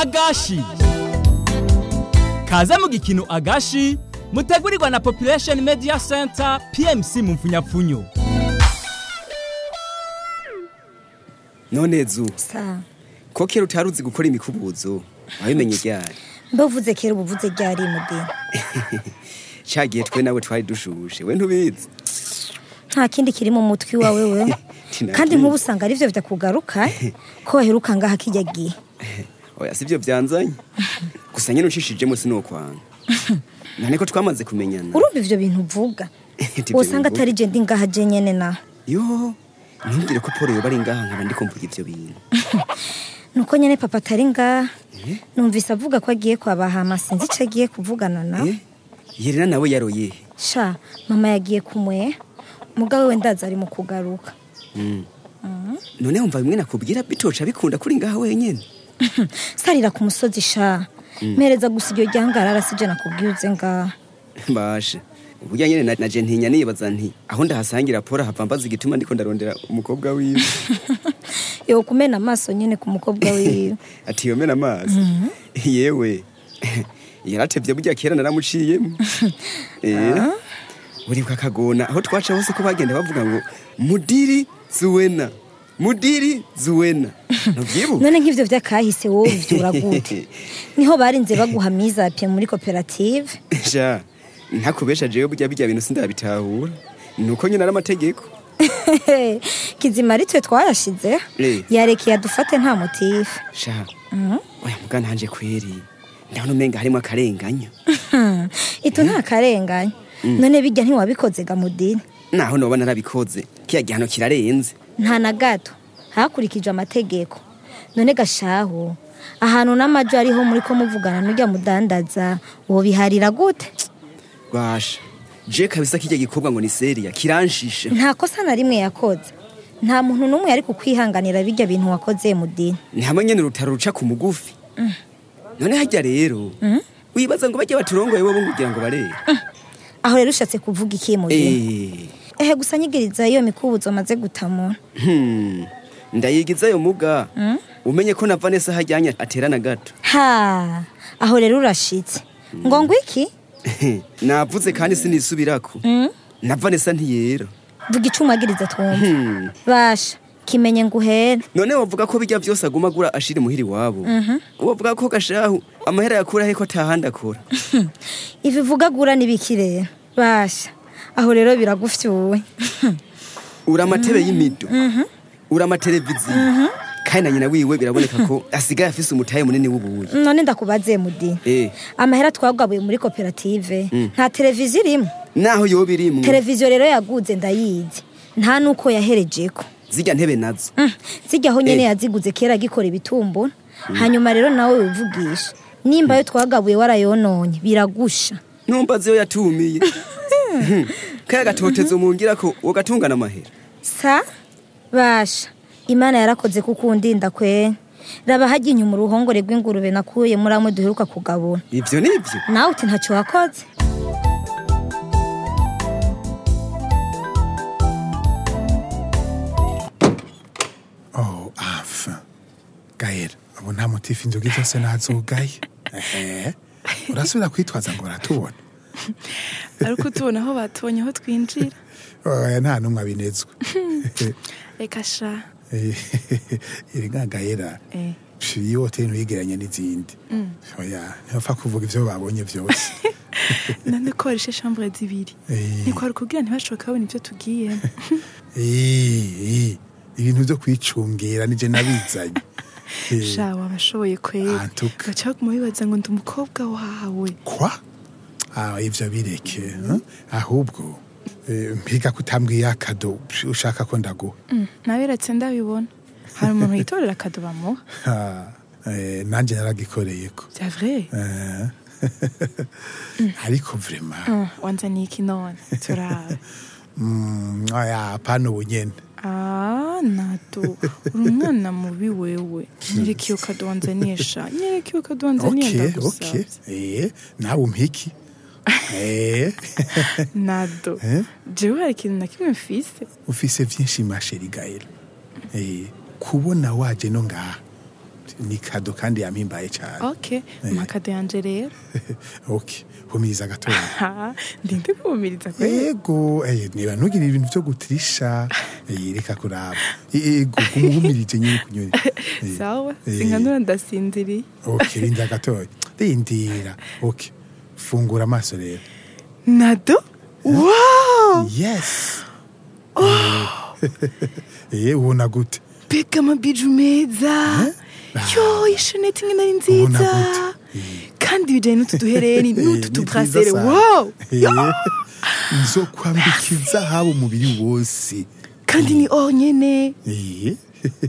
agashi kaze mu gikino agashi mutegurirwa na population media center pmc mu mfunyapfunyo none zu sa ko kera utari uzi gukora imikubuzo wabimenye ryari mbe uvuze kera uba uvuze ryari mudini cagiye twe nawe twari dushushe we ntubizi nta kindi kiri mu mutwe iwawe we Tinakindi. kandi nk'ubu usanga arivyo bidakugaruka ko waheruka ngaha kijya gihe oya sivyo vyanzanye gusa nyene ucishijemo sinokwanga none ko twamaze kumenyana urumva ivyo bintu uvuga Ivyo wosanga bintu- atari je ndi ngaha je nyene na yo ntumbwire ko polo yoba ari ngaha nkaba ndiko mvuga ivyo bintu nuko nyene papa atari ngaha numvise avuga ko agiye kwa bahama sinzi ico agiye kuvugana na Eh? yerena nawe yaroye sha mama yagiye kumwe mugawe we ndaza ari mu kugaruka none wumva bimwe nakubwira bitoca bikunda kuri ngaha wenyene sarira ku musozi sha mpereza gusa iryo ryangarara sije nakubwiye uze ngaha basha uburya nyene na- naje ntinya nibaza nti aho ndahasangira polo hava mbaza igituma ndiko ndarondera umukobwa wiwe yo kumena amaso nyene ku mukobwa wiwe ati yomena amazi yewe yaratevye burya kera naramuciyemo Eh, uribuka akagona aho twaca hose ko bagenda bavuga ngo mudiri zuwena mudiri zuwena nuvyibuka none nk'ivyo vyakahise wowe uvyura gute niho barinze baguha mizapye muri koperative sha ntakubesha jewe burya birya bintu sindabitahura nuko nyine ari amategeko kizima ari twe twayashize Eh. yarekeye adufate nta motifu sha oya mugana hanje kweri ndabona umenga harimo akarenganyo itu nta karenganya none bijya ntiwabikoze gamudini naho noba narabikoze kiya gihano kirarenze nta na gato hakurikijwe amategeko none gashahu ahantu n'amajo ariho muri ko muvugana n'ujya mudandaza wobiharira gute basha je kabisa kirya gikorwa ngo ni seriya kiranshisha nta kosa na rimwe yakoze nta muntu n'umwe yari kukwihanganira bijya bintu wakoze mudini ni hamwe nyene urutaro ruca ku mugufi none harya rero wibaza ngo bajya baturongoye wobo kugira ngo barera aho rero ushatse kuvuga iki mudini Eh, ehe gusa nyigiriza iyo mikubuzo maze gutamura hmm, ndayigizayo muga umenye ko na vanessa hajyanye aterana gato ha aho rero urashitse ngo ngo iki navuze kandi sinisubirako na vanessa ntiyera vuga icumagiriza twumva Hmm. basha kimenye nguhere none wavuga ko bijya byose aguma agura ashira imuhira iwabo wavuga ko gashahu amahera yakura he ko atahandi akora ivi vuga gura n'ibiki rero basha aho rero biragufyuwe uri amatebe y'imido uri amateleviziyo kandi na nyina wiwe biraboneka ko asigaye afise umutahe munini w'ubuyi none ndakubaze mudi Eh. amahera twagabuye muri koperative nta televiziyo irimo naho yoba irimwo televiziyo rero yaguze ndayizi nta nuko yaherejeko zirya ntebe nazo Mm, zijyaho nyene Eh. yaziguze kera agikora ibitumbura hanyuma rero nawe wivugisha nimba yo twagabuye warayononye biragusha numva ziyo yatumiye kaya gatotezo mungira ko wogatungana amahera sa basha imana yarakoze kuko undinda kwe raba hajya inyuma uruhongore rw'ingurube nakuye muri amwe duheruka kugabura ivyo nivyo nawe uti ntacyo wakoze Oh, enfin. Gael, ubu nta motifu inzoga zose nazugaye. Ehe. Urasubira kwitwaza ngo uratubona. ariko tubona aho batubonye aho twinjira Oya nta numwe abinezwe. reka sha Iri nka Gaela. Eh. Pfi, Iyo hoteli ntuyigeranye n'izindi. Oya, ntibapfa kuvuga ivyo babonye vyose. nande ko warishe shambure zibiri Eh. ntikwari kubwira ntibashoboka babona ibyo tugiyemo Eh, eh, ibintu vyo kwicungira nije nabizanye. Eh, sha wabashoboye kwera Antuka. baca baguma bibaza ngo ndi umukobwa wawe kwa ah ivyo bireke eh? ahubwo eh, mpiga kutambwiye akado psh, ushaka ko ndaguha Mm, nabiretse ndabibona hari umuntu yitorera akado bamuha Ah, eh, nanje naragikoreyeko bya vrai Eh, ariko vrema Mm, wanzaniye iki none turaba mm, aya apana ubu nyene Ah, nado uri umwana mubi wewe nyereka iyo kado wanzaniye sha nyereka iyo kado wanzaniye okay okay ndagusabye eh nawe umpiki eh nado Eh? jewe hari ikintu na kimwe mfise ufise vyinshi masheri gael eh kubona waje no ngaha ni kado kandi yampimbaye cyane okay makado yanje rero okay humiriza gatoya Ha, ndinde kumiriza kwe ego eh, niba ntugire ibintu byo gutirisha eh, reka kuraba ego gumuhumirije nyine kunyuri Eh, sawa eh, sinkanura ndasinziriye okay rinda gatoya rindira okay fungura amaso rero nado wow yes eh ubona gute mbega amabiju meza yo ishaneti imwe nari Ubona nziza gute? kandi bijyanye n'utu duhereni Eh, n'utu ni tubrasere twiza sana. wow Eh, nzokwambika izahabu umubiri wose kandi ni onyene Eh.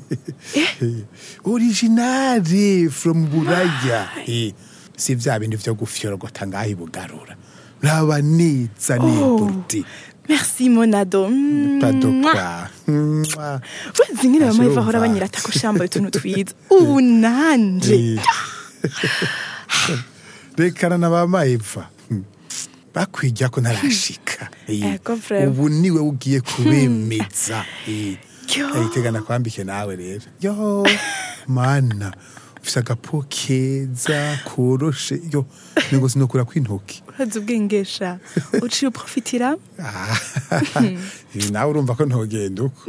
originale from buraya Eh, si vya bindi vyo gufyorogota ngaho ibugarura raba neza neburdi merci monado padokwa Mwah. wezi nyine bamaye Ashobora bahora umva. banyirata ko shambaye utuntu twiza ubu nanje Eh. rekana na bamayiva bakwirya ko ntarashika Eh, Ego, vraiment. ubu niwe ugiye kubemeza Eh. Yo. aritegana kwambike nawe rero yo mana ufise agapo keza koroshe yo nego sinokura kwintoki urazi ubwengesha uciye uprofitira Ah, nawe urumva ko ntogenda uko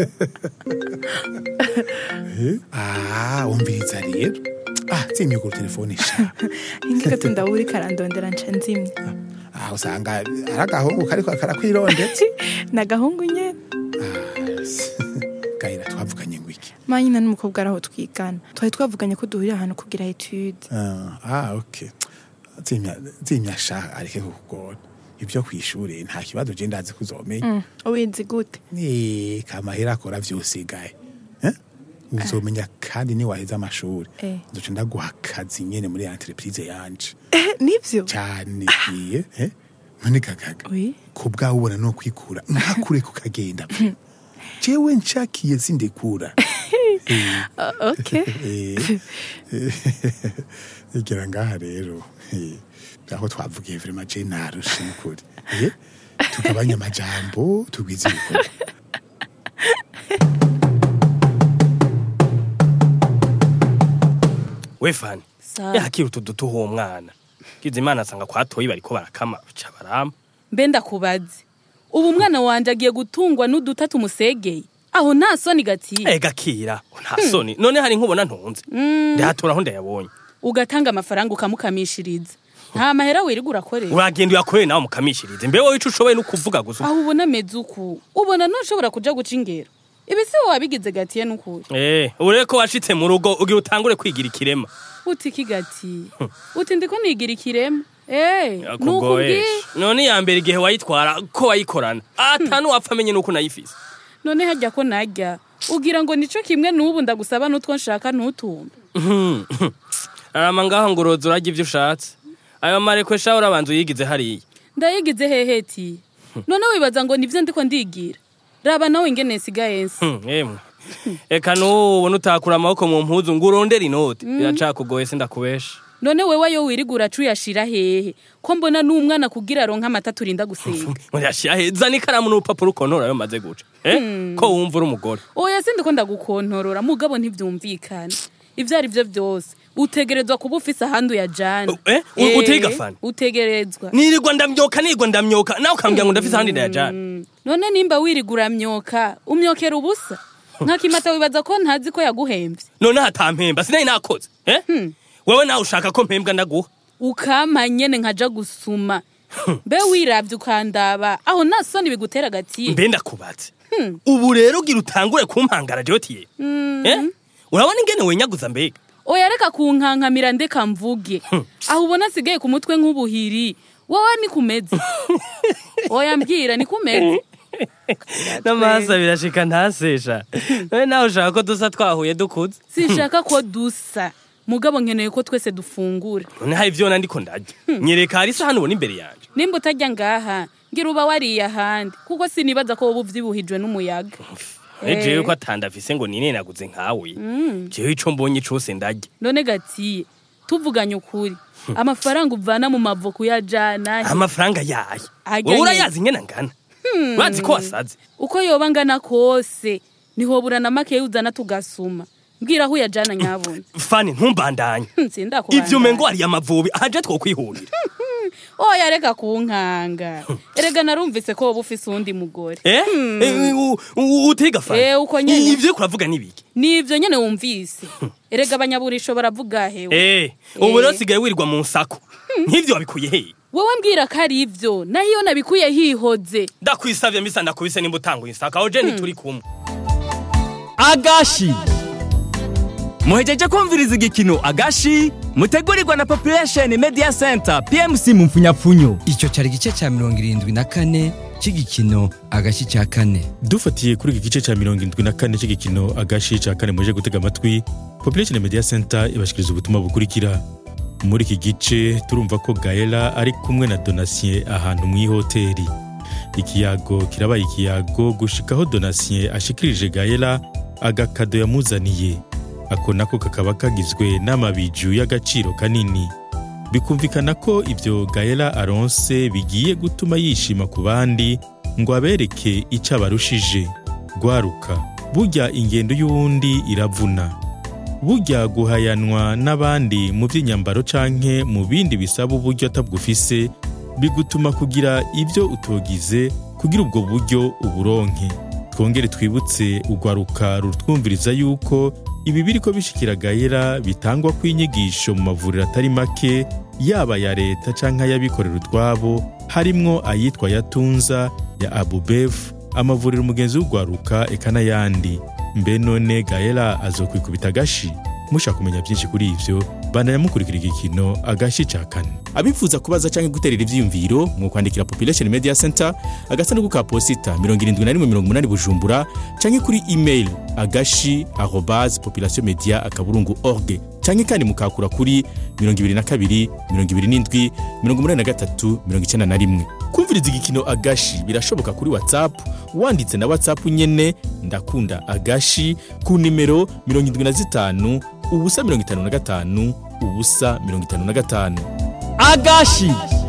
Eh, ah umviriza rero ah zimye ku telefone sha ingagato ndabura ikarandondera nca nzimye ah usanga ari agahungu kariko karakwirondetse ni agahungu nyene gahera twavuganye ngo iki manyina n'umukobwa ari aho twigana twari twavuganye ko duhurira ahantu kugira etude Ah, ah okay zimya zimya sha areke kukugora ibyo kwishuri nta kibazo je ndazi kuzomenya ubizi gute Eh, kamahera akora vyose gaye Eh? uzomenya kandi ni waheza amashuri Eh. nzoca ndaguha akazi nyene muri entreprise yanje eh nivyo cyane iye eh? none gagaga Oui. ku bwawe ubona no kwikura ntakure kukagenda jewe nshakiye sindekura Ah, okay Eh, eh, igera ngaha rero eh, aho twavugiye vrema je narushe nukuri Eh, tugabanye amajambo tugwize ibikorwa we fani Sawa. yakira utu duto uwo mwana kiza imana asanga kwa toyi bariko barakama ca barama mbe ndakubaze ubu umwana wanje agiye gutungwa n'uduta tumusegeye aho nta soni gatiye ega kira nta soni none hari nkubona ntunze ndahatora aho ndayabonye ugatanga amafaranga ukamukamishiriza nta mahera wirirwa urakorera uragenda uyakorere nawe mukamishirize mbe wowe ico ushoboye no kuvuga gusa aho ubona ameze uku ubona ntushobora kuja guca ingero ibi si wowe wabigize gatiye n'ukuri eh ubu rero ko washitse mu rugo ugira utangure kwigira ikirema uti iki gatiye uti ndiko nigira ikirema eh yakugoye nukubwiye none ya mbere igihe wayitwara ko wayikorana ata nuwapfa amenye nuko unayifise none hajya ko najya ugira ngo nico kimwe n'ubu ndagusaba n'utwo nshaka ntutumbe arama ngaho ngo uroza urarya ivyo ushatse ayo marekwe sha urabanza uyigize hariya ndayigize heheti none wibaza ngo nivyo ndiko ndigira raba nawe ingene nsigaye nsi Hmm, emwe eka n'ubu nutakura amaboko mu mpuzu ngo urondere inoti biracakugoye sindakubesha none wewe ayo wiriga uraca uyashira hehe ko mbona n'umwana kugira aronka amata turinda gusenga murashira heza n'ikaramu n'urupapuro ukontora ayo maze guca eh ko wumva uri umugore oya sindi ko ndagukontorora mugabo ntivyumvikana ivyo ari vyo vyose utegerezwa kuba ufise ahandi uyajana Eh, u- utiga fani? utegerezwa nirirwa ndamyoka nirirwa ndamyoka nawe ukambwira ngo ndafise ahandi ndayajana Mm. none nimba wiriga uramyoka umyokera ubusa nka kimata wibaza ko ntazi ko yaguhemvye none hatampemba sinari nakoze eh wewe nawe ushaka ko mpembwa ndaguha ukampa nyene nkaja gusuma mbe wiravye ukandaba aho nta soni bigutera agatiye mbe ndakubatse ubu rero ugira utangure kumpangara jotiye eh urabona ingene wenyaguza mbega oya reka kunkankamira ndeka mvuge aho ubona asigaye ku mutwe nk'ubuhiri wowe ni kumeze oya mbwira ni kumeze n'amahasa birashika ntasesha none nawe ushaka ko dusa twahuye dukuze sinshaka ko dusa mugabo nkeneye ko twese dufungura none hari ivyo ndiko ndarya nyereka hari isahani ubona imbere yanje nimba utajya ngaha ngira uba wariye ahandi kuko sinibaza ko wowe uvyibuhijwe n'umuyaga Eh, jewe ko atandafise ngo ninenaguze nkawe jewe ico mbonye cose ndarya none gatiye tuvuganye ukuri amafaranga uvana mu mavoku ya jana amafaranga yaye Ajya wowe nyene. urayazi ingene angana urazi ko wasaze uko yoba angana kose nihobura na make uzana tugasuma mbwira aho uyajana nyabuna fani ntumbandanye sindakubandanya ivyo umengo ari amavubi ahaje twokwihurira oya reka kunkanga erega narumvise ko woba ufise uwundi mugore eh Eh, u- u- utiga fani Eh, uko nyene. ivyo uriko uravuga nibiki nivyo nyene wumvise erega abanyaburisho baravuga hewe eh ubu rero Eh. sigaye wirirwa mu nsako nk'ivyo wabikuye hehe wowe mbwira ko ari ivyo naho iyo nabikuye hihoze ndakwisavye mbisa ndakubise nimba utanguye insako aho je ntituri kumwe agashi muhejeje kumviriza igikino agashi mutegurirwa na population media center pmc mu mfunyapfunyo icyo cyari igice cya mirongo irindwi na kane cy'igikino agashyi cya kane dufatiye kuri iki gice cya mirongo irindwi na kane cy'igikino agashi cya kane muje gutega amatwi population media center ibashikiriza ubutumwa bukurikira muri iki gice turumva ko gaela ari kumwe na donatien ahantu mu ihoteli ikiyago kirabaye ikiyago gushikaho donatien ashikirije gaela agakado yamuzaniye ako nako kakaba kagizwe n'amabiju y'agaciro kanini bikumvikana ko ibyo gaela aronse bigiye gutuma yishima ku bandi ngo abereke icyo abarushije gwaruka burya ingendo y'uwundi iravuna burya guhayanwa n'abandi mu by'inyambaro canke mu bindi bisaba uburyo atabwufise bigutuma kugira ibyo utogize kugira ubwo buryo uburonke twongere twibutse ugwaruka rutwumviriza yuko ibi biriko bishikira gayera bitangwa kw'inyigisho mu mavuriro atari make yaba ya leta canke ay'abikorera utwabo harimwo ayitwa yatunza ya abubefu amavuriro umugenzi w'ugwaruka eka n'ayandi mbe none gaela azokwikubita agashi mushaka kumenya byinshi kuri ivyo bandanya mukurikira igikino agashi ca kane abifuza kubaza canke guterera ivyiyumviro mwokwandikira population media center agasanduku ka posita 7180 bujumbura canke kuri email agashi arobase population media akaburungu org canke kandi mukakura kuri 22 27 83 91 kumviriza igikino agashi birashoboka kuri whatsapp wanditse na whatsapp nyene ndakunda agashi ku nimero 75 ubusa 55 ubusa 55 agashi